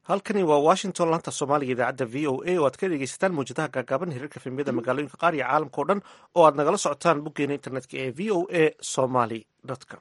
halkani waa washington laanta soomaaliga idaacadda v o a oo aad ka dhegeysataan mawjadaha gaagaaban hirarka filmiyada magaalooyinka qaar iyo caalamka o dhan oo aad nagala socotaan boggeena internetka ee v o a somaly com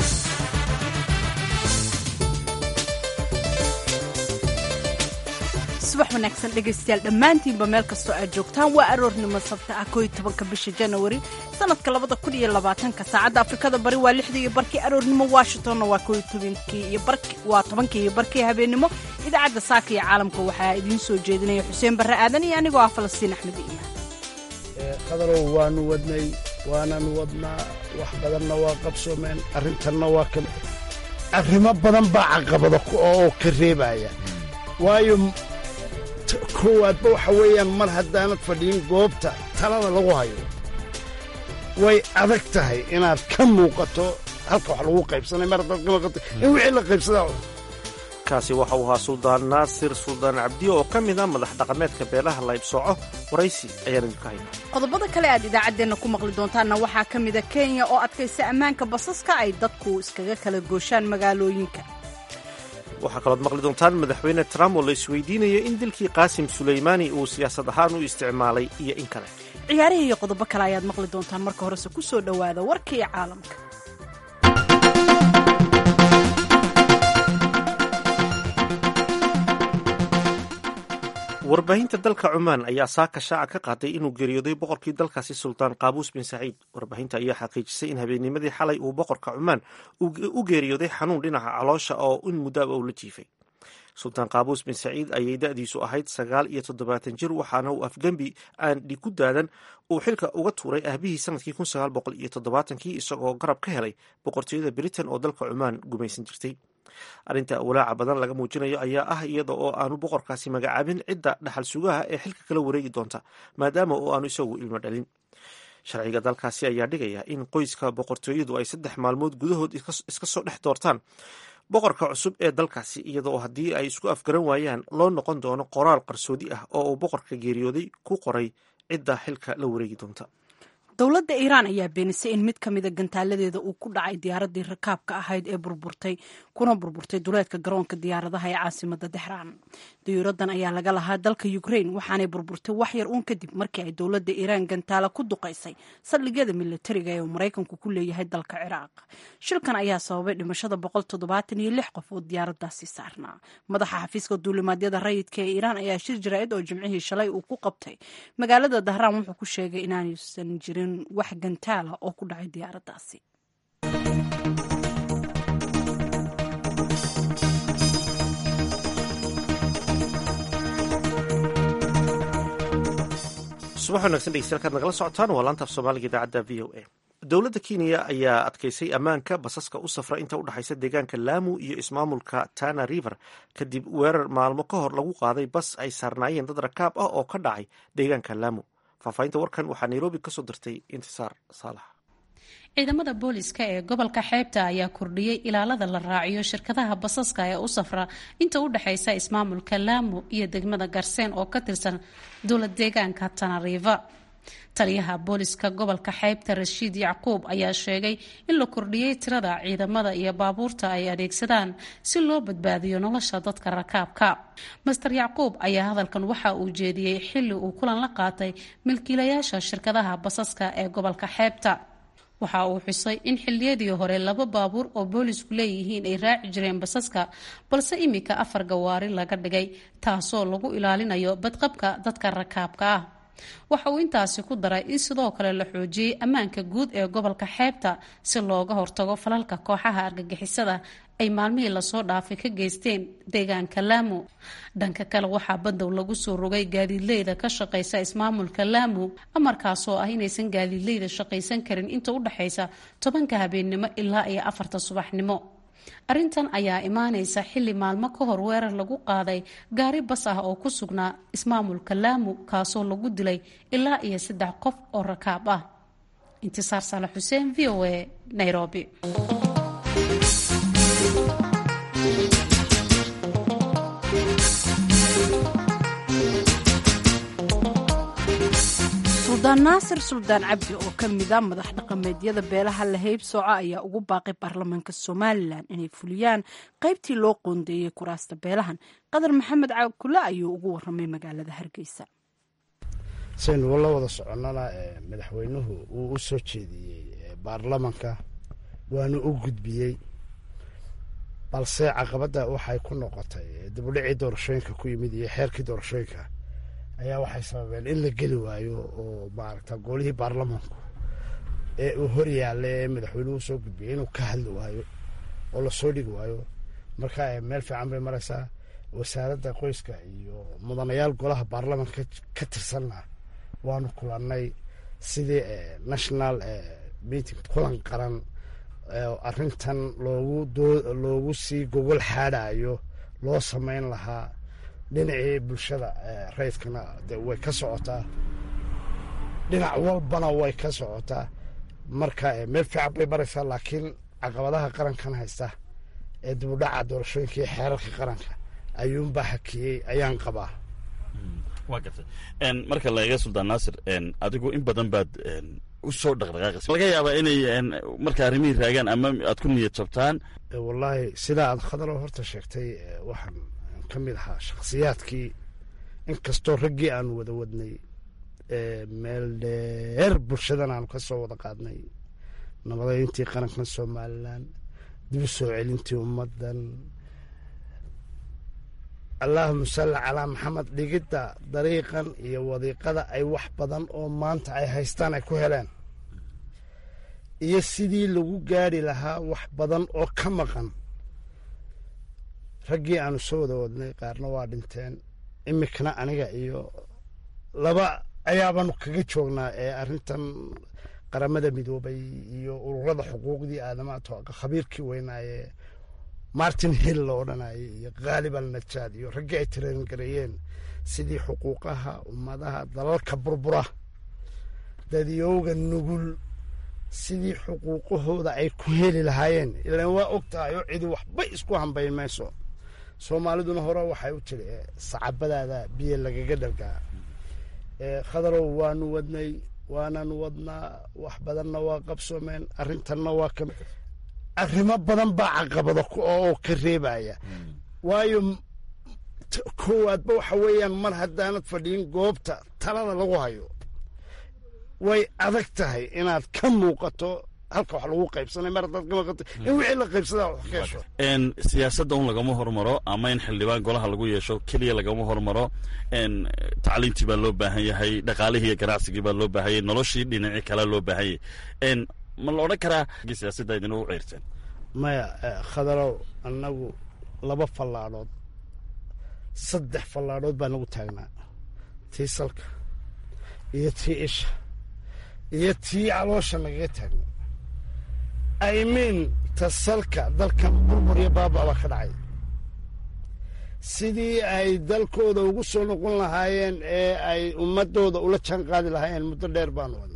subax wanaagsan dhegaystayaal dhammaantiinba meel kastoo aad joogtaan waa aroornimo sabta ah kooiyo tobanka bisha janawari sanadka labada kun iyo labaatanka saacadda afrikada bari waa lixdii iyo barkii aroornimo washingtonna waa kooiyo tobankii iyo barki waa tobankii iyo barkii habeennimo idaacadda saaka iyo caalamka waxaa idiin soo jeedinaya xuseen barre aadan iyo anigoo ah falastiin axmed iimaan qadarow waanu wadnay waananu wadnaa wax badanna waa qabsoomeen arrintanna waa ka arrimo badan baa caqabada oo ka reebaya waayo koowaadba waxa weeyaan mar haddaanad fadhiyin goobta talada lagu hayo way adag tahay inaad ka muuqato halka wax lagu qaybsanay mar haddaad ka muuqato in wixii la qaybsadaa kaasi waxa uu ahaa suldaan naasir suldaan cabdiyo oo ka mid a madax dhaqameedka beelaha laybsooco waraysi ayaan idinka haynaa qodobada kale aad idaacaddeenna ku maqli doontaanna waxaa ka mida kenya oo adkaysa ammaanka basaska ay dadku iskaga kala gooshaan magaalooyinka waxaa kalood maqli doontaan madaxweyne trump oo la isweydiinaya in dilkii qaasim sulaymaani uu siyaasad ahaan u isticmaalay iyo in kale ciyaarihii iyo qodobo kale ayaad maqli doontaan marka horese ku soo dhowaada warka iyo caalamka warbaahinta dalka cumaan ayaa saaka shaaca ka qaaday inuu geeriyooday boqorkii dalkaasi sultaan qaabuus bin saciid warbaahinta ayaa xaqiijisay in habeennimadii xalay uu boqorka cumaan u geeriyooday xanuun dhinaca caloosha oo in muddaaba uu la jiifay sultaan qaabuus bin saciid ayay da-diisu ahayd sagaal iyo toddobaatan jir waxaana uu afgembi aan dhig ku daadan uu xilka uga tuuray aabihii sanadkii kun sagaal boqol iyo toddobaatankii isagoo garab ka helay boqortooyada britain oo dalka cumaan gumaysan jirtay arrinta walaaca badan laga muujinayo ayaa ah iyada oo aanu boqorkaasi magacaabin cidda dhaxal sugaha ee xilka kala wareegi doonta maadaama oo aanu isagu ilmo dhalin sharciga dalkaasi ayaa dhigaya in qoyska boqortooyadu ay saddex maalmood gudahood iska soo dhex doortaan boqorka cusub ee dalkaasi iyada oo haddii ay isku afgaran waayaan loo noqon doono qoraal qarsoodi ah oo uu boqorka geeriyooday ku qoray cidda xilka la wareegi doonta dowladda iiraan ayaa beenisay in mid ka mida gantaaladeeda uu ku dhacay diyaaraddii rakaabka ahayd ee burburtay kuna burburtay duleedka garoonka diyaaradaha ee caasimada dexraan diyuuraddan ayaa laga lahaa dalka ukrain waxaanay burburtay wax yar uun kadib markii ay dowladda iiraan gantaala ku duqaysay saldhigyada militariga ee uu maraykanku ku leeyahay dalka ciraaq shilkan ayaa sababay dhimashada boqol toddobaatan iyo lix qof oo diyaaraddaasi saarnaa madaxa xafiiska duulimaadyada rayidka ee iiraan ayaa shir jaraa'id oo jimcihii shalay uu ku qabtay magaalada dahraan wuxuu ku sheegay inaanaysan jirin wax gantaala oo ku dhacay diyaaraddaasi subax wanagsan dhegeystayaal nagala socotaan waa laanta af soomaaliga idaacadda v o a dowladda kenya ayaa adkaysay ammaanka basaska u safra inta u dhexaysa deegaanka laamu iyo ismaamulka tana river kadib weerar maalmo ka hor lagu qaaday bas ay saarnaayeen dad rakaab ah oo ka dhacay deegaanka laamu faahfaahinta warkan waxaa nairobi ka soo dirtay intisaar saalax ciidamada booliska ee gobolka xeebta ayaa kordhiyey ilaalada la raaciyo shirkadaha basaska ee u safra inta u dhexaysa ismaamulka laamu iyo degmada garseen oo ka tirsan dowlad deegaanka tanariva taliyaha booliska gobolka xeebta rashiid yacquub ayaa sheegay in la kordhiyey tirada ciidamada iyo baabuurta ay adeegsadaan si loo badbaadiyo nolosha dadka rakaabka master yacquub ayaa hadalkan waxa uu jeediyey xilli uu kulan la qaatay milkiilayaasha shirkadaha basaska ee gobolka xeebta waxa uu xusay in xilliyadii hore laba baabuur oo boolisku leeyihiin ay raaci jireen basaska balse imika afar gawaari laga dhigay taasoo lagu ilaalinayo badqabka dadka rakaabka ah waxa uu intaasi ku daray in sidoo kale la xoojiyey ammaanka guud ee gobolka xeebta si looga hortago falalka kooxaha argagixisada ay maalmihii lasoo dhaafay ka geysteen deegaanka laamu dhanka kale waxaa badow lagu soo rogay gaadiidleyda ka shaqaysa ismaamulka laamu amarkaasoo ah inaysan gaadiidleyda shaqaysan karin inta u dhexaysa tobanka habeennimo ilaa iyo afarta subaxnimo arrintan ayaa imaanaysa xilli maalmo ka hor weerar lagu qaaday gaari bas ah oo ku sugnaa ismaamulka laamu kaasoo lagu dilay ilaa iyo saddex qof oo rakaab ah intisaar saale xuseen v o a nairobi suldaan naasir suldaan cabdi oo ka mida madax dhaqameedyada beelaha la heybsooco ayaa ugu baaqay baarlamaanka somalilan inay fuliyaan qaybtii loo qoondeeyey kuraasta beelahan qadar maxamed caakule ayuu ugu waramay magaalada hargeysa saynu la wada soconnana madaxweynuhu uu u soo jeediyey baarlamanka waanu u gudbiyey balse caqabadda waxay ku noqotay dibudhicii doorashooyinka ku yimid iyo xeerkii doorashooyinka ayaa waxay sababeen in la geli waayo oo maaragta golihii baarlamanku ee uu hor yaalla ee madaxweynuhu soo gudbiyey inuu ka hadli waayo oo lasoo dhigi waayo marka meel fiican bay maraysaa wasaaradda qoyska iyo mudanayaal golaha baarlamanka ka tirsanna waanu kulannay sidii national meeting kulan qaran arrintan loogu loogu sii gogol xaadhayo loo samayn lahaa dhinacii bulshada rayidkana de way ka socotaa dhinac walbana way ka socotaa marka meel fiican bay maraysaa laakiin caqabadaha qarankan haysta ee dibudhaca doorashooyinka iyo xeerarka qaranka ayuunbaa hakiyey ayaan qabaa waa gartay marka la eega suldaan naasir adigu in badan baad u soo dhaqdhaqaaqaysa laga yaabaa inay marka arrimihii raagaan ama aad ku niyad jabtaan wallaahi sidaa aad khadalo horta sheegtay waxaan ka mid ahaa shakhsiyaadkii inkastoo raggii aanu wada wadnay meel dheer bulshadan aanu ka soo wada qaadnay nabadayntii qarankan somalilan dib u soo celintii ummaddan allaahuma salli calaa maxamed dhigidda dariiqan iyo wadiiqada ay wax badan oo maanta ay haystaan ay ku heleen iyo sidii lagu gaari lahaa wax badan oo ka maqan raggii aanu soo wada wadnay qaarna waa dhinteen imikana aniga iyo laba ayaabanu kaga joognaa ee arrintan qaramada midoobay iyo ururada xuquuqdii aadamaha khabiirkii weynaaye martin hill la odhanayay iyo khaalib al najaad iyo raggii ay tireen gareeyeen sidii xuquuqaha ummadaha dalalka burbura dadiyowga nugul sidii xuquuqahooda ay ku heli lahaayeen ilaan waa og tahay oo cidi waxba isku hambayn mayso soomaaliduna hore waxay u tiri sacabadaada biyo lagaga dhargaa khadarow waanu wadnay waananu wadnaa wax badanna waa qabsoomeen arrintanna waa ka arrimo badan baa caqabada oo ka reebaya waayo koowaadba waxa weeyaan mar haddaanad fadhiyin goobta talada lagu hayo way adag tahay inaad ka muuqato halka wax lagu qaybsanay mar haddaad ka muuqato in wixii la qaybsadaa wax ka hesho siyaasadda un lagama hormaro ama in xildhibaan golaha lagu yeesho keliya lagama hormaro tacliintii baa loo baahan yahay dhaqaalihii iyo ganacsigii baa loo baahanyay noloshii dhinacii kale loo baahanyay ma la odhan karaa siyaasadda idin ugu ceyrteen maya khadarow annagu laba fallaadhood saddex fallaadhood baa nagu taagnaa tii salka iyo tii isha iyo tii caloosha nagaga taagna i mean ta salka dalkan burbur iyo baaba baa ka dhacay sidii ay dalkooda ugu soo noqon lahaayeen ee ay ummadooda ula jaan qaadi lahaayeen muddo dheer baanu wadna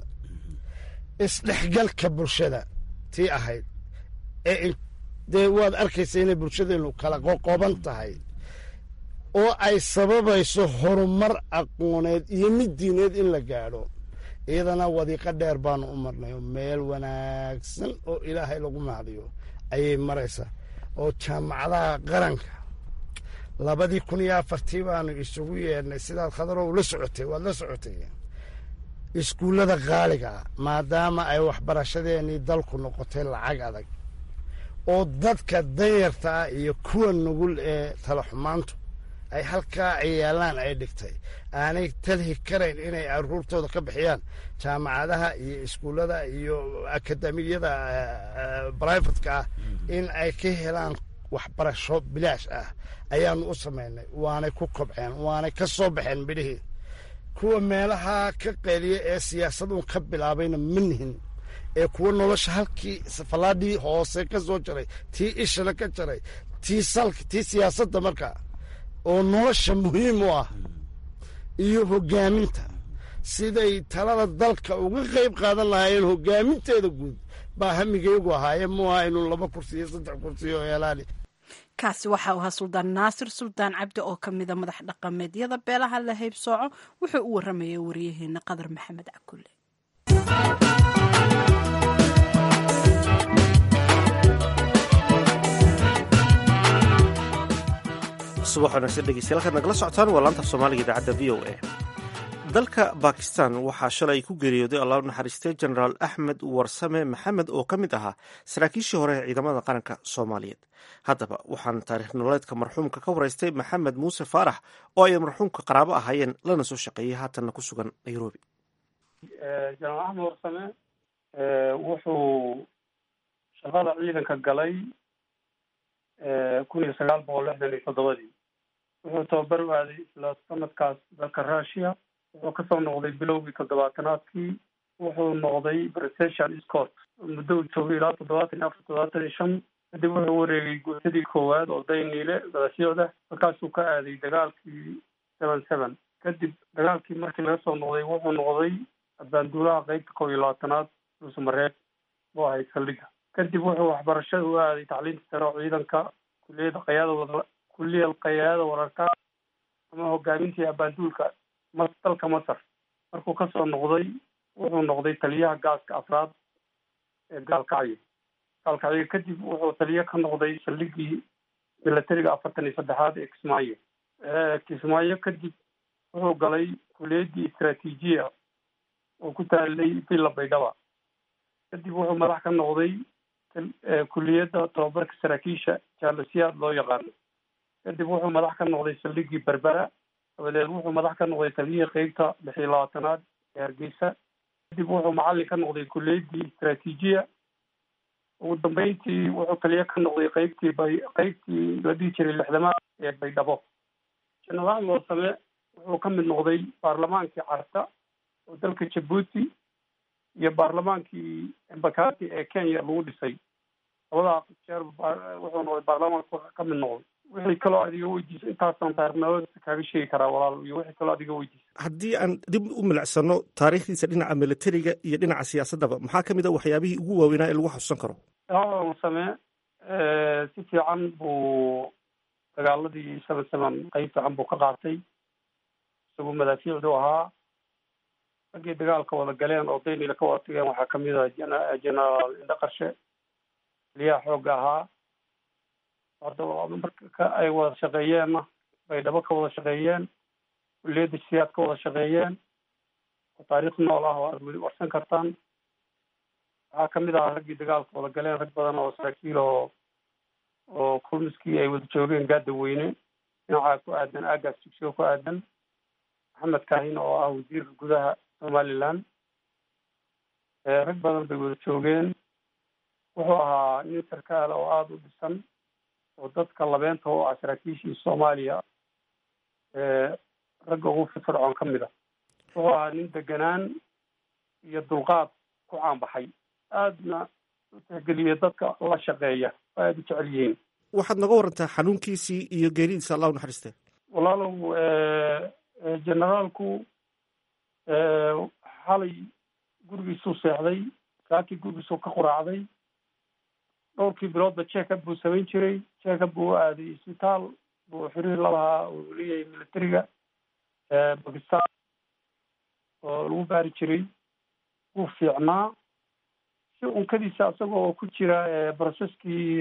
isdhexgalka bulshada tii ahayd ee dee waad arkaysa inay bulshadeenu kala qoqoban tahay oo ay sababayso horumar aqooneed iyo mid diineed in la gaadho iyadana wadiiqo dheer baanu u marnay oo meel wanaagsan oo ilaahay lagu mahdiyo ayay maraysaa oo jaamacadaha qaranka labadii kun iyo afartii baanu isugu yeedhnay sidaad khadarow la socotay waad la socotay iskuullada qaaliga ah maadaama ay waxbarashadeenii dalku noqotay lacag adag oo dadka danyarta ah iyo kuwa nugul ee talaxumaantu ay halkaa ciyaalaan ay dhigtay aanay talhi karayn inay aruurtooda ka bixiyaan jaamacadaha iyo iskuullada iyo akademiyada brivatka ah in ay ka helaan waxbarasho bilaash ah ayaanu u samaynay waanay ku kobceen waanay ka soo baxeen midhihii kuwa meelaha ka qeeliya ee siyaasadun ka bilaabayna ma nihin ee kuwa nolosha halkii fallaadhii hoose ka soo jaray tii ishana ka jaray tii salka tii siyaasadda marka oo nolosha muhiim u ah iyo hoggaaminta siday talada dalka uga qayb qaadan lahaayeen hoggaaminteeda guud baa hamigaygu ahaaye mu aha inuu laba kursi iyo saddex kursi oo heelaani kaasi waxa uu ahaa suldaan naasir suldaan cabdi oo ka mida madax dhaqameedyada beelaha la haybsooco wuxuu u waramayay waryaheena qadar maxamed cakulle subax wanaagsan dhegeystayaal halkaad nagala socotaan waa laanta af soomaaliga idaacadda v o a dalka bakistan waxaa shalay ku geeriyooday allah u naxariistay genaraal axmed warsame maxamed oo ka mid ahaa saraakiishii hore ee ciidamada qaranka soomaaliyeed haddaba waxaan taariikh nololeedka marxuumka ka waraystay maxamed muuse faarax oo ay marxuumka qaraabo ahaayeen lana soo shaqeeyey haatanna ku sugan nairobi jenaraal axmed warsame wuxuu shaqada ciidanka galay kun iyo sagaal boqol lixdan iyo toddobadii wuxuu tababar u aaday isla sanadkaas dalka russia wuxuu kasoo noqday bilowgii toddobaatanaadkii wuxuu noqday britian scott muddo uu joogay ilaa toddobaatan iyo afar toddobaatan iyo shan kadib wuxuu wareegay guutadii koowaad oo dayniile gadashyooda markaasuu ka aaday dagaalkii seven seven kadib dagaalkii markii laga soo noqday wuxuu noqday abaanduulaha qeybta kow iyo labaatanaad dhuusamareeb buu ahay saldhiga kadib wuxuu waxbarashada u aaday tacliinta sare oo ciidanka kuliyada qayaada wada kuliyal qayaada wararka ama hogaamintii abaanduulka mas dalka masar markuu kasoo noqday wuxuu noqday taliyaha gaaska afraad ee gaalkacyo gaalkacyo kadib wuxuu taliye ka noqday saldhigii milatariga afartan iyo saddexaad ee kismaayo kismaayo kadib wuxuu galay kuliyadii istraatiijiya oo ku taalay villa baydhaba kadib wuxuu madax ka noqday kuliyadda tababarka saraakiisha jaalasiyaad loo yaqaano kadib wuxuu madax ka noqday saldhigii berbera dabadeed wuxuu madax ka noqday taliyihii qeybta lix iyo labaatanaad ee hargeysa kadib wuxuu macallin ka noqday kuliyadii istraatiijiya ugu dambeyntii wuxuu taliye ka noqday qeybtii bay qeybtii la dhihi jiray lixdamaad ee baydhabo jenaraal warsame wuxuu ka mid noqday baarlamaankii carta oo dalka jabuuti iyo baarlamaankii embakati ee kenya lagu dhisay labadaa jeer wuxuu noqday baarlamaanka ka mid noqday wixii kaloo adiga weydiisa intaasaan taariikhnimada kaaga sheegi karaa walaal iyo wixii kaloo adiga weydiisa haddii aan dib u milicsano taariikhdiisa dhinaca militariga iyo dhinaca siyaasaddaba maxaa ka mid a waxyaabihii ugu waaweynaa ee lagu xasuusan karo same si fiican buu dagaaladii seven seven qeyb fiican buu ka qaatay isagoo madaafiicdu ahaa raggii dagaalka wada galeen oo daynila ka wada tageen waxaa kamid ah genaraal indho qarshe taliyaha xoogga ahaa hadda marka ay wada shaqeeyeenna baydhabo ka wada shaqeeyeen kuliyadda siyaad ka wada shaqeeyeen oo taariikh nool ah oo aad weli warsan kartaan waxaa kamid ahaa raggii dagaalka wada galeen rag badan oo saraakiil oo oo kulmiskii ay wada joogeen gaada weyne dhinacaa ku aadan aagaas jigsigo ku aadan maxamed kaahin oo ah wasiirka gudaha somaliland rag badan bay wada joogeen wuxuu ahaa nin sarkaala oo aada u dhisan oo dadka labeenta u ah saraakiishii soomaaliya ragga ugu firfircoon ka mid a wuxuu ahaa nin deganaan iyo dulqaad ku caanbaxay aadna u tixgeliya dadka la shaqeeya oo aada u jecel yihiin waxaad naga warantaa xanuunkiisii iyo geeridiisa allah u naxariiste walaalow generaalku xalay gurigiisuu seexday saakii gurigiisuu ka quraacday dhowrkii biloodba jekab buu samayn jiray jekab buu u aaday isbitaal buu xiriir la lahaa uu leeyahay militariga bakistan oo lagu baari jiray wuu fiicnaa si unkadiisa isagoo ku jira brocesskii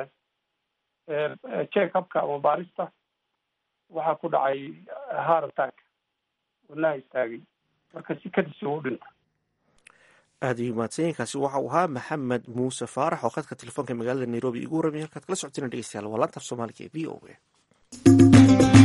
jekabka ama baarista waxaa ku dhacay heart attack wadnaha istaagay marka si kadisi u dhinta aada iyo mahadsanyiinkaasi waxa uu ahaa maxamed muuse faarax oo khadka telefoonka magaalada nairobi igu warramay halkaad kala socoteen dhegeystayaal waa laantaaf soomaaliga ee v o a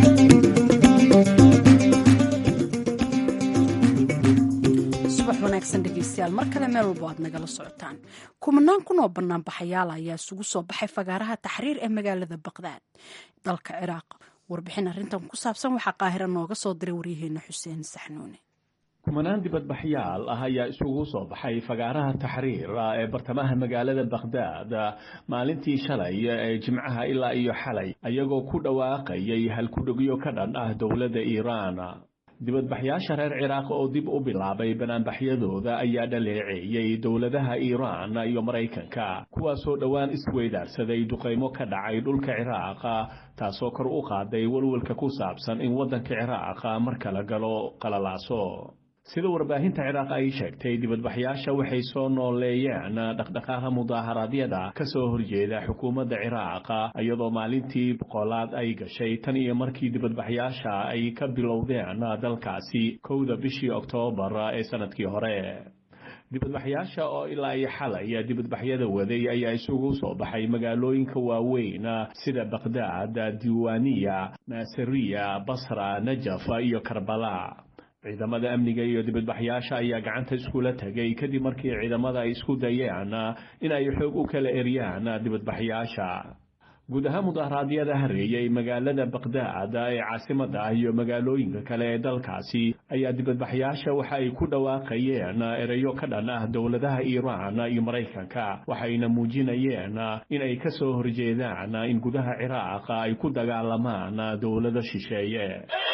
subax wanaagsan dhegeystayaal mar kale meel walbo aad nagala socotaan kumanaan kun oo banaanbaxayaal ayaa isugu soo baxay fagaaraha taxriir ee magaalada baqdaad dalka ciraaq warbixin arrintan ku saabsan waxaa qaahira nooga soo diray waryaheena xuseen saxnuune kumanaan dibadbaxyaal ah ayaa isugu soo baxay fagaaraha taxriir ee bartamaha magaalada bakhdaad maalintii shalay ee jimcaha ilaa iyo xalay ayagoo ku dhawaaqayay halkudhegyo ka dhan ah dowladda iiraan dibadbaxyaasha reer ciraaq oo dib u bilaabay banaanbaxyadooda ayaa dhaleeceeyey dowladaha iiraan iyo maraykanka kuwaasoo dhowaan isweydaarsaday duqaymo ka dhacay dhulka ciraaq taasoo kor u qaaday walwalka ku saabsan in waddanka ciraaq mar kala galo qalalaaso sida warbaahinta ciraaq ay sheegtay dibadbaxyaasha waxay soo nooleeyeen dhaqdhaqaaqa mudaaharaadyada ka soo horjeeda xukuumadda ciraaq iyadoo maalintii boqolaad ay gashay tan iyo markii dibadbaxyaasha ay ka bilowdeen dalkaasi kowda bishii oktoobar ee sanadkii hore dibadbaxyaasha oo ilaa iyo xalay dibadbaxyada waday ayaa isugu soo baxay magaalooyinka waaweyn sida baqdaad diiwaaniya naasiriya basra najaf iyo karbala ciidamada amniga iyo dibadbaxyaasha ayaa gacanta iskula tegay kadib markii ciidamada ay isku dayeen in ay xoog u kala eryaan dibadbaxyaasha guud ahaan mudaharaadyada hareeyay magaalada baqdaad ee caasimada ah iyo magaalooyinka kale ee dalkaasi ayaa dibadbaxyaasha waxa ay ku dhawaaqayeen ereyo ka dhan ah dowladaha iiraan iyo maraykanka waxayna muujinayeen in ay ka soo horjeedaan in gudaha ciraaq ay ku dagaalamaan dowlado shisheeye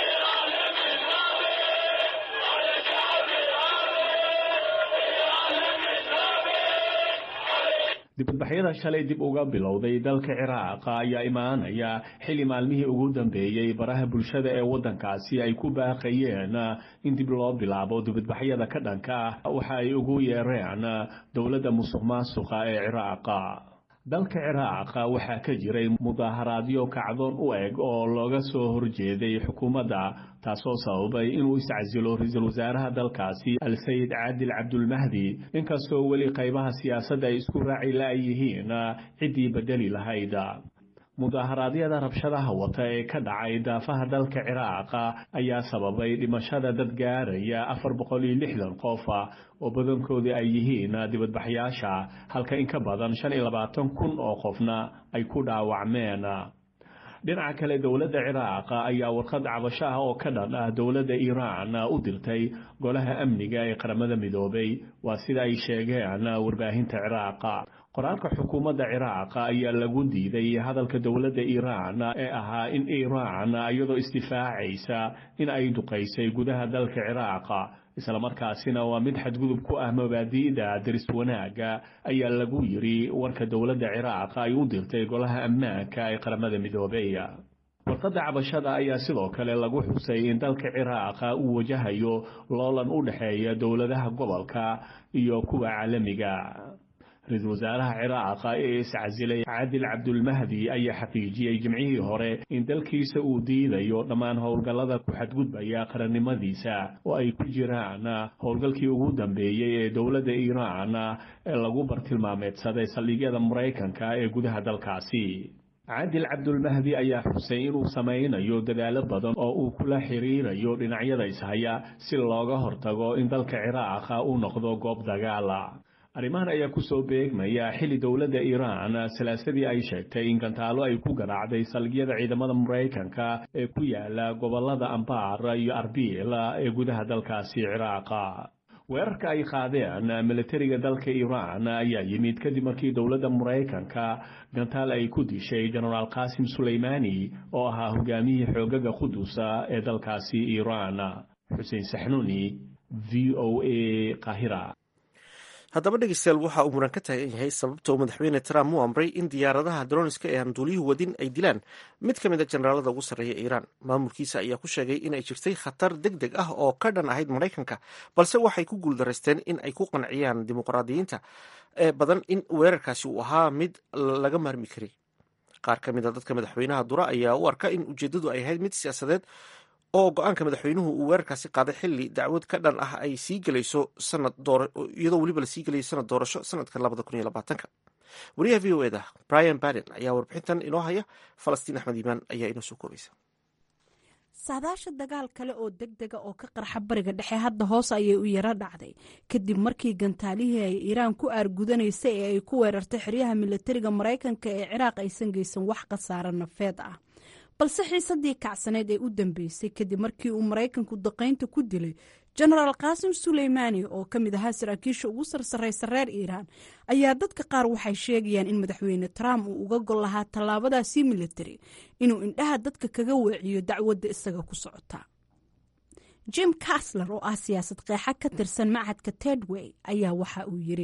dibadbaxyada shalay dib uga bilowday dalka ciraaq ayaa imaanaya xilli maalmihii ugu dambeeyey baraha bulshada ee waddankaasi ay ku baaqayeen in dib loo bilaabo dibadbaxyada ka dhanka ah waxa ay ugu yeereen dowladda musuq maasuqa ee ciraaqa dalka ciraaq waxaa ka jiray mudaaharaadyo kacdoon u eg oo looga soo horjeeday xukuumadda taasoo sababay inuu iscasilo ra-iisul wasaaraha dalkaasi al-sayid caadil cabdulmahdi inkastoo weli qaybaha siyaasadda ay isku raaci la-yihiin ciddii bedeli lahayd mudaaharaadyada rabshadaha wata ee ka dhacay daafaha dalka ciraaq ayaa sababay dhimashada dad gaaraya afar boqol iyo lixdan qof oo badankoodii ay yihiin dibadbaxyaasha halka in ka badan shan iyo labaatan kun oo qofna ay ku dhaawacmeen dhinaca kale dowladda ciraaq ayaa warqad cabasho ah oo ka dhan ah dowladda iiraan u dirtay golaha amniga ee qaramada midoobay waa sida ay sheegeen warbaahinta ciraaq qoraalka xukuumadda ciraaq ayaa lagu diiday hadalka dowladda iiraan ee ahaa in iiraan iyadoo isdifaacaysa in ay duqaysay gudaha dalka ciraaq islamarkaasina waa mid xadgudub ku ah mabaadi'da daris wanaagga ayaa lagu yidhi warka dowladda ciraaq ay u dirtay golaha ammaanka ee qaramada midoobey warqadda cabashada ayaa sidoo kale lagu xusay in dalka ciraaq uu wajahayo loolan u dhexeeya dowladaha gobolka iyo kuwa caalamiga ra-iisul wasaaraha ciraaq ee iscasilay caadil cabdulmahdi ayaa xaqiijiyey jimcihii hore in dalkiisa uu diidayo dhammaan howlgallada ku xadgudbaya qarannimadiisa oo ay ku jiraan howlgalkii ugu dambeeyey ee dowladda iiraan ee lagu bartilmaameedsaday saldhigyada maraykanka ee gudaha dalkaasi caadil cabdulmahdi ayaa xusay inuu samaynayo dadaalo badan oo uu kula xiriirayo dhinacyada ishaya si looga hortago in dalka ciraaq uu noqdo goob dagaala arrimahan ayaa ku soo beegmaya xilli dowladda iiraan salaasadii ay sheegtay in gantaalo ay ku garaacday salgyada ciidamada maraykanka ee ku yaala gobolada ambaar iyo arbiil ee gudaha dalkaasi ciraaqa weerarka ay qaadeen militariga dalka iiraan ayaa yimid kadib markii dowladda maraykanka gantaal ay ku dishay jenaraal qaasim suleymani oo ahaa hogaamiyihii xoogaga qudusa ee dalkaasi iiraan xuseen saxnuuni v o a qahira haddaba dhegeystayaal waxa uu muran ka taagan yahay sababta uu madaxweyne trump u amray in diyaaradaha droniska ee aan duuliyuhu wadin ay dilaan mid ka mid a generaalada ugu sarreeya iiraan maamulkiisa ayaa ku sheegay in ay jirtay khatar deg deg ah oo ka dhan ahayd maraykanka balse waxay ku guuldaraysteen in ay ku qanciyaan dimuqraadiyiinta ee badan in weerarkaasi uu ahaa mid laga maarmi karay qaar ka mid a dadka madaxweynaha dura ayaa u arka in ujeeddadu ay ahayd mid siyaasadeed oo go-aanka madaxweynuhu uu weerarkaasi qaaday xilli dacwad ka dhan ah ay sii gelayso sanad iyadoo weliba lasii gelayo sanad doorasho sanadka labada kun iyo labaatanka wariyaha v o eda brian baden ayaa warbixintan inoo haya falastiin axmed iimaan ayaa inoo soo koobaysa saadaasha dagaal kale oo deg dega oo ka qarxa bariga dhexe hadda hoos ayay u yaro dhacday kadib markii gantaalihii ay iiraan ku aargudanaysay ee ay ku weerartay xeryaha milatariga maraykanka ee ciraaq aysan geysan wax khasaaro nafeed ah balse xiisadii kacsaneyd ee u dambeysay kadib markii uu maraykanku daqaynta ku dilay jenaraal qaasim suleymaani oo ka mid ahaa saraakiisha ugu sarsaraysa reer iiraan ayaa dadka qaar waxay sheegayaan in madaxweyne trump uu uga gol lahaa tallaabadaasii military inuu indhaha dadka kaga weeciyo dacwadda isaga ku socota jim casler oo ah siyaasad qeexa ka tirsan macadka tedway ayaa waxa uu yiri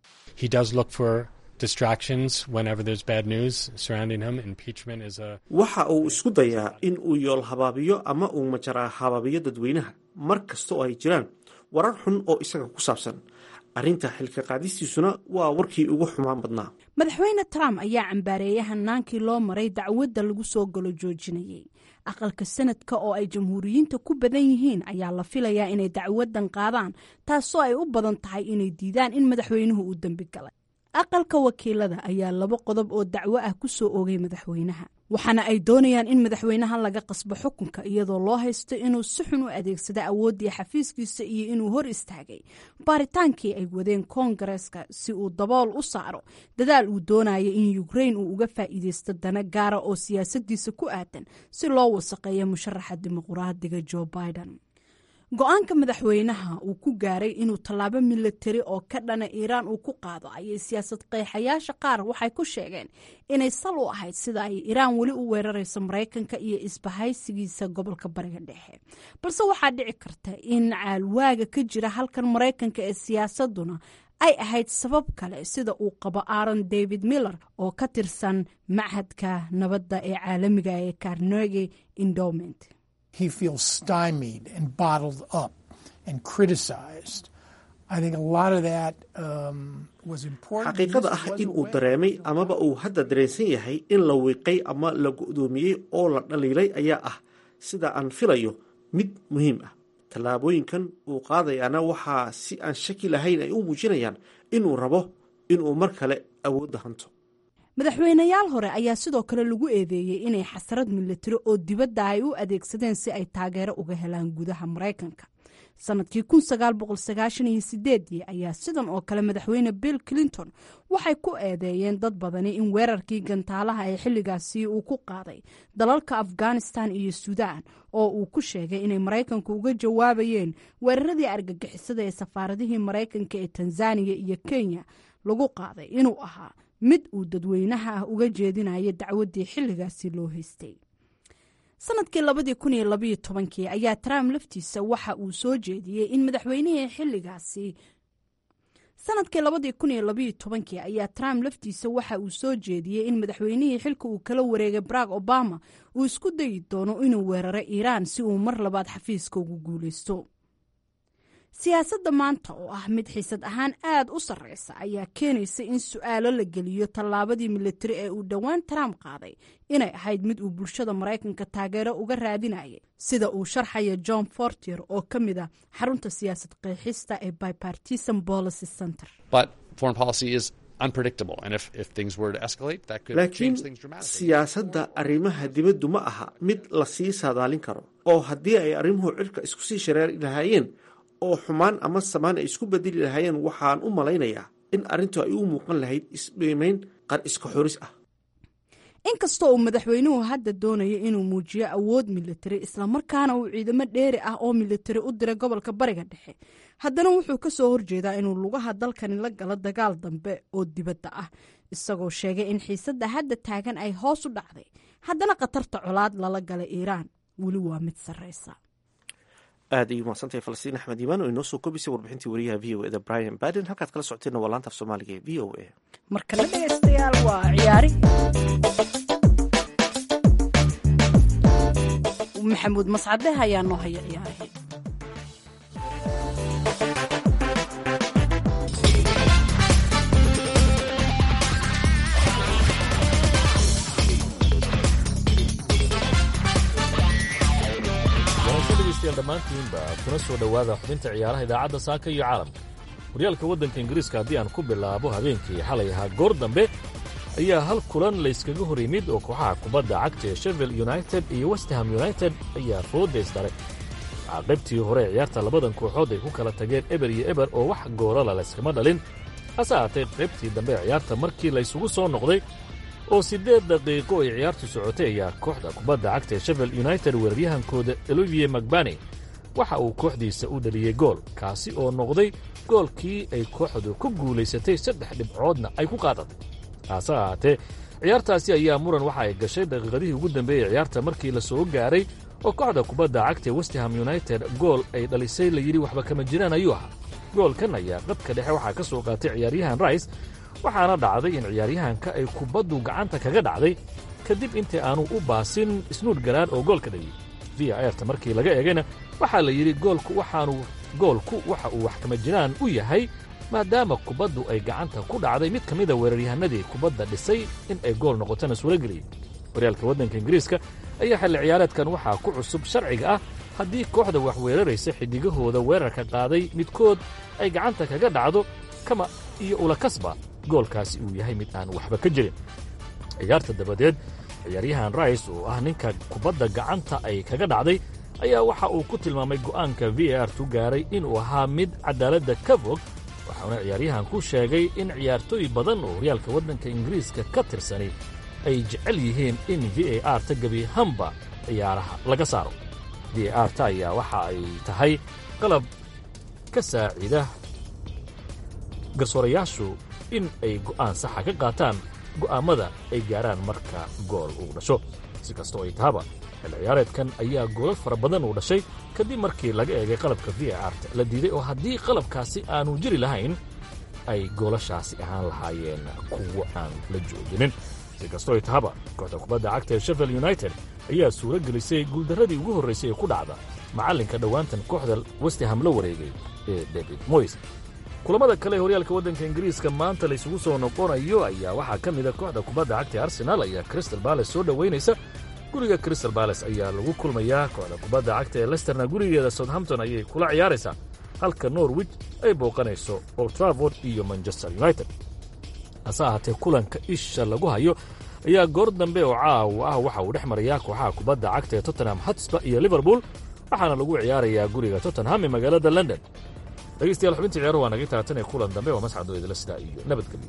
waxa uu isku dayaa in uu yool habaabiyo ama uu majaraa habaabiyo dadweynaha mar kasta oo ay jiraan warar xun oo isaga ku saabsan arrinta xilka qaadistiisuna waa warkii ugu xumaan badnaa madaxweyne trump ayaa cambaareeyay hanaankii loo maray dacwadda lagu soo galo joojinayay aqalka sanadka oo ay jamhuuriyiinta ku badan yihiin ayaa la filayaa inay dacwadan qaadaan taasoo ay u badan tahay inay diidaan in madaxweynuhu uu dembi galay aqalka wakiilada ayaa laba qodob oo dacwo ah ku soo oogay madaxweynaha waxaana ay doonayaan in madaxweynaha laga qasbo xukunka iyadoo loo haysto inuu si xun u adeegsada awooddii xafiiskiisa iyo inuu hor istaagay baaritaankii ay wadeen koongareeska si uu dabool u saaro dadaal uu doonaya in yukrain uu uga faa'iideysto dana gaara oo siyaasadiisa ku aadan si loo wasaqeeyo musharaxa dimuqraadiga jo biden go-aanka madaxweynaha uu ku gaaray inuu tallaabo milatari oo ka dhana iiraan uu ku qaado ayay siyaasad qeexayaasha qaar waxay ku sheegeen inay sal u ahayd sida ay iiraan weli u weerarayso maraykanka iyo isbahaysigiisa gobolka bariga dhexe balse waxaa dhici karta in caalwaaga ka jira halkan maraykanka ee siyaasaduna ay ahayd sabab kale sida uu qabo aaron david miller oo ka tirsan machadka nabadda ee caalamiga ee carnegi endowment he feels stymied and bottled up and criticized. I think a lot of that um, was important. xaqiiqada ah in uu dareemay amaba uu hadda dareensan yahay in la wiiqay ama la go'doomiyey oo la dhaliilay ayaa ah sida aan filayo mid muhiim ah tallaabooyinkan uu qaadayaana waxaa si aan shaki lahayn ay u muujinayaan inuu rabo inuu mar kale awoodda hanto madaxweynayaal hore ayaa sidoo kale lagu eedeeyey inay xasarad milatari oo dibadda ay u adeegsadeen si ay taageero uga helaan gudaha maraykanka sanadkii ayaa sidan oo kale madaxweyne bill clinton waxay ku eedeeyeen dad badani in weerarkii gantaalaha ee xilligaasi uu ku qaaday dalalka afghanistan iyo suudaan oo uu ku sheegay inay maraykanku uga jawaabayeen weeraradii argagixisada ee safaaradihii maraykanka ee tanzaniya iyo kenya lagu qaaday inuu ahaa mid uu dadweynaha ah uga jeedinaya dacwaddii xilligaasi loo haystay sanadkii labadii kun iyo labaiyo tobankii ayaa trump laftiisa waxa uu soo jeediyey in madaxweynihii xilligaasi sanadkii labadii kun iyo labaiyo tobankii ayaa trump laftiisa waxa uu soo jeediyey in madaxweynihii xilka uu kala wareegay barack obama uu isku dayi doono inuu weeraro iiraan si uu mar labaad xafiiska ugu guulaysto siyaasadda maanta oo ah mid xiisad ahaan aad u sarreysa ayaa keenaysa in su-aalo la geliyo tallaabadii milatari ee uu dhowaan trump qaaday inay ahayd mid uu bulshada maraykanka taageero uga raadinayay sida uu sharxaya john fortier oo ka mid a xarunta siyaasad qeexista ee bipartisan policy center laakiin siyaasadda arrimaha dibaddu ma aha mid la sii saadaalin karo oo haddii ay arrimuhu cirka isku sii shareeri lahaayeen oo xumaan ama samaan ay isku bedeli lahaayeen waxaan u malaynayaa in arrintu ay u muuqan lahayd isdhiimayn qar iska xoris ah inkastoo uu madaxweynuhu hadda doonayo inuu muujiyo awood milatari islamarkaana uu ciidamo dheeri ah oo milatari u diray gobolka bariga dhexe haddana wuxuu ka soo horjeedaa inuu lugaha dalkani la galo dagaal dambe oo dibadda ah isagoo sheegay in xiisadda hadda taagan ay hoos u dhacday haddana khatarta colaad lala gala iiraan weli waa mid sarreysa aad ay umahadsantahay falastiin axmed iimaan oo inoo soo kobisay warbixintii wariyaha v o eda brian baden halkaad kala socoteenna waa laanta af soomaaliga ee v o a markana dhegeystayaal waa ciyaari maxamuud mascade ayaa noo haya ciyaarihii dhammaantiinba kuna soo dhowaada xubinta ciyaaraha idaacadda saaka iyo caalamka horyaalka waddanka ingiriiska haddii aan ku bilaabo habeenkii xalay ahaa goor dambe ayaa hal kulan layskaga hor yimid oo kooxaha kubadda cagta ee shevel united iyo westham united ayaa foodays daray waxaa qaybtii hore ciyaarta labadan kooxood ay ku kala tageen eber iyo eber oo wax goolala layskama dhalin hase ahaatee qaybtii dambe ciyaarta markii laysugu soo noqday oo siddeed daqiiqo ay ciyaartu socotay ayaa kooxda kubadda cagta ee shevel united weeraryahankooda olivier magbani waxa uu kooxdiisa u dhaliyey gool kaasi oo noqday goolkii ay kooxdu ku guulaysatay saddex dhibcoodna ay ku qaadatay hase ahaatee ciyaartaasi ayaa muran waxa ay gashay daqiiqadihii ugu dambeeyey ciyaarta markii la soo gaaray oo kooxda kubadda cagta ee westham united gool ay dhalisay layidhi waxba kama jiraan ayuu ahaa goolkan ayaa qadka dhexe waxaa ka soo qaatay ciyaaryahan rice waxaana dhacday in ciyaaryahanka ay kubaddu gacanta kaga dhacday kadib intii aanu u baasin isnuud garaad oo goolka dhaliyey v a erta markii laga eegayna waxaa la yidhi goolku waxaanu goolku waxa uu wax kama jiraan u yahay maadaama kubaddu ay gacanta ku dhacday mid ka mida weeraryahanadii kubadda dhisay in ay gool noqotona suuro geliyey horyaalka waddanka ingiriiska ayaa xilli ciyaareedkan waxaa ku cusub sharciga ah haddii kooxda wax weeraraysa xiddigahooda weerarka qaaday midkood ay gacanta kaga dhacdo kama iyo ulakasba goolkaasi uu yahay mid aan waxba ka jirin ciyaarta dabadeed ciyaaryahan rice oo ah ninka kubadda gacanta ay kaga dhacday ayaa waxa uu ku tilmaamay go'aanka v a r tu gaaray inuu ahaa mid cadaaladda ka fog waxauna ciyaaryahan ku sheegay in ciyaartooy badan oo horyaalka waddanka ingiriiska ka tirsani ay jecel yihiin in v a r ta gebiahanba ciyaaraha laga saaro v a r ta ayaa waxa ay tahay qalab ka saacida garsoorayaashu in ay go'aan saxa ka qaataan go'aammada ay gaaraan marka gool uu dhasho si kastoo ay tahaba xilli ciyaareedkan ayaa goolal fara badan uu dhashay kadib markii laga eegay qalabka v a r ta la diiday oo haddii qalabkaasi aanu jiri lahayn ay goolashaasi ahaan lahaayeen kuwo aan la jooginin si kastoo ay tahaba kooxda kubadda cagta ee sheffield united ayaa suuro gelisay guuldarradii ugu horraysay ee ku dhacda macallinka dhowaantan kooxda westeham la wareegay ee david moys kulamada kale ee horyaalka waddanka ingiriiska maanta laysugu soo noqonayo ayaa waxaa ka mida kooxda kubadda cagta ee arsenaal ayaa crystal bales soo dhowaynaysa guriga crystal bales ayaa lagu kulmayaa kooxda kubadda cagta ee lesterna gurigeeda southampton ayay kula ciyaaraysaa halka norwich ay booqanayso old traford iyo manchester united hase ahaatee kulanka isha lagu hayo ayaa goor dambe oo caawa ah waxa uu dhex marayaa kooxaha kubadda cagta ee tottenham hotspur iyo liverpool waxaana lagu ciyaarayaa guriga tottenham ee magaalada london dhegeystayaal xubintii ciyaaruhu waa naga taatan ee kulan dambe waa mascado idila sidaa iyo nabadgelyo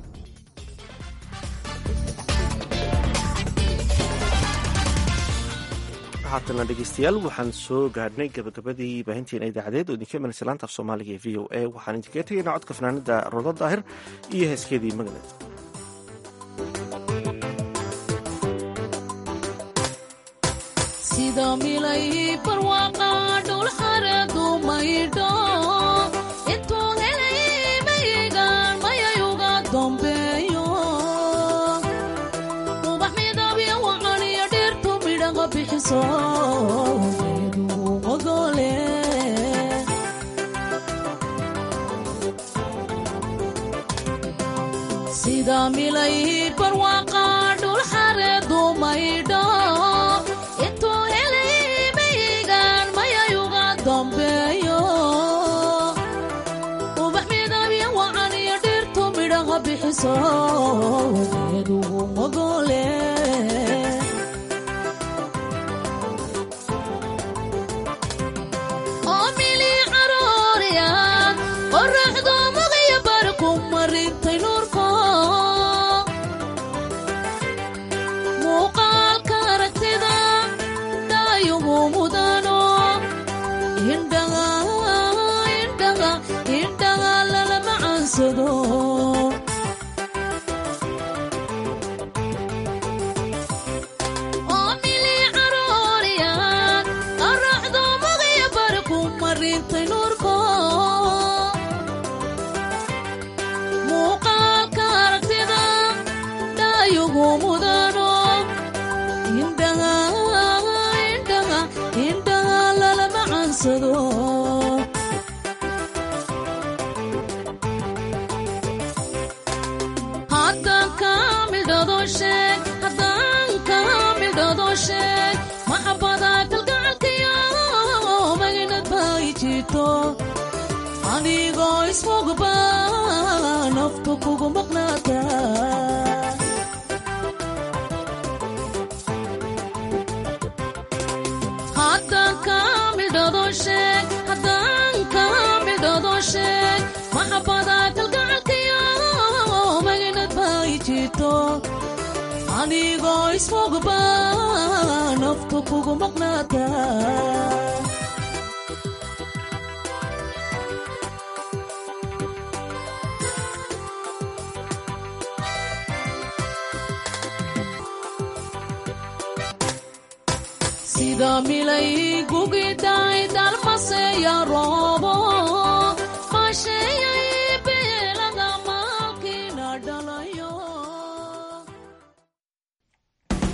haatana dhegeystayaal waxaan soo gaadhnay gabagabadii baahinteena idaacadeed oo idinka imanaysa laanta af soomaaliga ee v o a waxaan idinkaga tegaynaa codka fanaanada rodo daahir iyo heeskeedii magaleed sida milay barwaaqa dhul xareedu maydho intuu helay mayigaan mayayuga dambeeyo ubax midabyo wacaniyo dhirtu midhaqa bixiso geedu ogole sida milay barwaaqa dhul xareedu maydho intuu helay mayigaan mayayuga dambeeyo ubax midabyo wacaniyo dhirtu midhaqa bixiso geedu ogole oo mili carooriya qoraxdu muqiyo barku marintay nuurko muuqaalka aragtida dhaayugu mudano indhaga indhaga indhaga lalama caansado oo mili carooriya qoraxdu muqiyo barku marintay nuurko muuqaalka aragtida dhaayugu mudano indhaga indhaga indhaga lalama caansado haddaan kaa midhado sheeg haddaan kaa midhado sheeg maxabada kalgacalkayo maginad bay jirto anigoo ismogba naftu kugu maqnaata haddaan kaa midhado sheeg haddaan kaa midhado sheeg maxabada kalgacalkayo maginad bay jirto anigoo ismogba naftu kugu maqnaata sida milay gugiday dalmaseya roobo masheeya